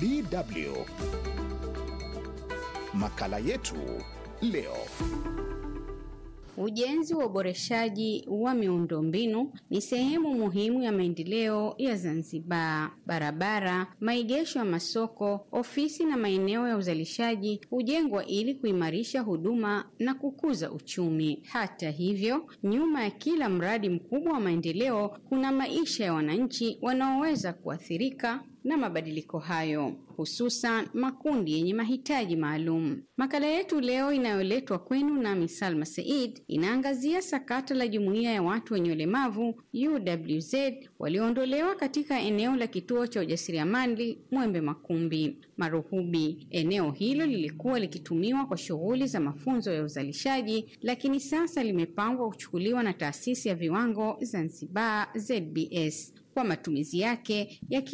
DW. Makala yetu leo. Ujenzi wa uboreshaji wa miundombinu ni sehemu muhimu ya maendeleo ya Zanzibar. Barabara, maegesho ya masoko, ofisi na maeneo ya uzalishaji hujengwa ili kuimarisha huduma na kukuza uchumi. Hata hivyo, nyuma ya kila mradi mkubwa wa maendeleo kuna maisha ya wananchi wanaoweza kuathirika na mabadiliko hayo, hususan makundi yenye mahitaji maalum. Makala yetu leo inayoletwa kwenu nami Salma Said inaangazia sakata la jumuiya ya watu wenye ulemavu UWZ walioondolewa katika eneo la kituo cha ujasiriamali Mwembe Makumbi Maruhubi. Eneo hilo lilikuwa likitumiwa kwa shughuli za mafunzo ya uzalishaji, lakini sasa limepangwa kuchukuliwa na taasisi ya viwango Zanzibar ZBS kwa matumizi yake ya